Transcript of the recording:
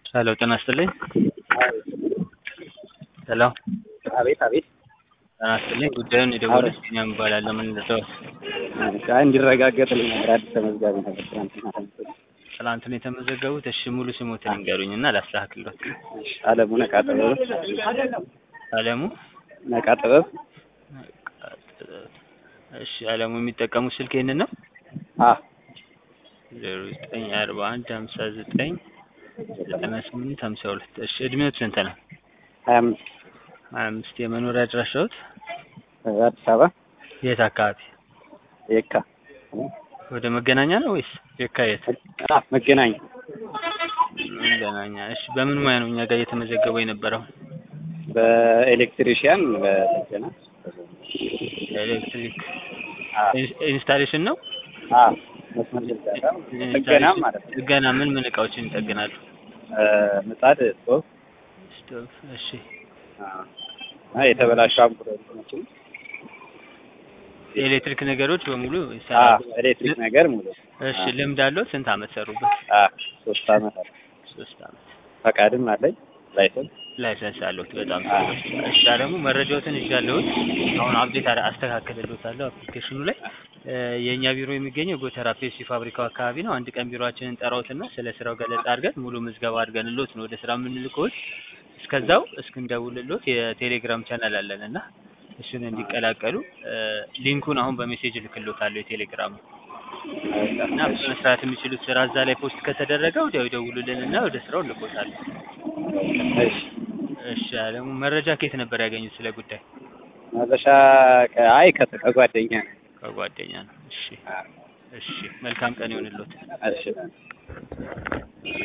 ሄሎ ጤና ይስጥልኝ። ሄሎ አቤት አቤት። ጤና ይስጥልኝ። ጉዳዩን የደወሉት ቢኒያም እባላለሁ። ምን ልርዳዎት? አይ እንዲረጋገጥልኝ ነበር። አዲስ ተመዝጋቢ ነበር ትናንትና ተመዝጋቢ። ትላንትና የተመዘገቡት እሺ፣ ሙሉ ስሞትን ንገሩኝ እና ላስተካክልዎት። እሺ፣ አለሙ ነቃ ጥበብ። አለሙ ነቃ ጥበብ። እሺ፣ አለሙ የሚጠቀሙት ስልክ ይህንን ነው? አ ዜሮ ዘጠኝ አርባ አንድ ሀምሳ ዘጠኝ ዘጠና ስምንት ሀምሳ ሁለት እሺ፣ እድሜዎት ስንት ነው? ሀያ አምስት ሀያ አምስት የመኖሪያ አድራሻዎት አዲስ አበባ የት አካባቢ? የካ ወደ መገናኛ ነው ወይስ የካ የት? አ መገናኛ መገናኛ። እሺ፣ በምን ሙያ ነው እኛ ጋር እየተመዘገቡ የነበረው? በኤሌክትሪሽያን በጥገና ኤሌክትሪክ አ ኢንስታሌሽን ነው? አ መስመር ዝርጋታ ጥገና ማለት ነው። ጥገና ምን ምን እቃዎችን ይጠግናሉ? እ ምጣድ፣ ስቶቭ፣ ስቶቭ። እሺ አ እና የተበላሹ አምፖሎችን የኤሌክትሪክ ነገሮች በሙሉ አ ይሰራሉ። ኤሌክትሪክ ነገር ሙሉ እሺ ልምድ አለው? ስንት አመት ሰሩበት? አ ሶስት አመት አለ። ሶስት አመት። ፈቃድም አለኝ ላይሰንስ ላይሰንስ አለሁት። በጣም አ ጥሩ። እሺ ደግሞ መረጃዎትን ይዣለሁት። አሁን አፕዴት አረ- አስተካክልልዎታለሁ አፕሊኬሽኑ ላይ እ የእኛ ቢሮ የሚገኘው ጎተራ ፔፕሲ ፋብሪካው አካባቢ ነው። አንድ ቀን ቢሮአችንን ጠራውትና ስለ ስራው ገለጻ አድርገን ሙሉ ምዝገባ አድርገንልዎት ነው ወደ ስራ የምንልክዎት። እስከዛው እስክንደውልልዎት የቴሌግራም ቻናል አለን እና እሱን እንዲቀላቀሉ እ ሊንኩን አሁን በሜሴጅ እልክልዎታለሁ የቴሌግራሙ እና መስራት የሚችሉት ስራ እዛ ላይ ፖስት ከተደረገ ወዲያው ይደውሉልንና ወደ ስራው እንልክዎታለን። እሺ እሺ አለሙ መረጃ ከየት ነበር ያገኙት ስለ ጉዳይ? መዘሻ አይ ከ- ከጓደኛ ነው። ከጓደኛ ነው። እሺ አ እሺ መልካም ቀን ይሁንልዎት። እሺ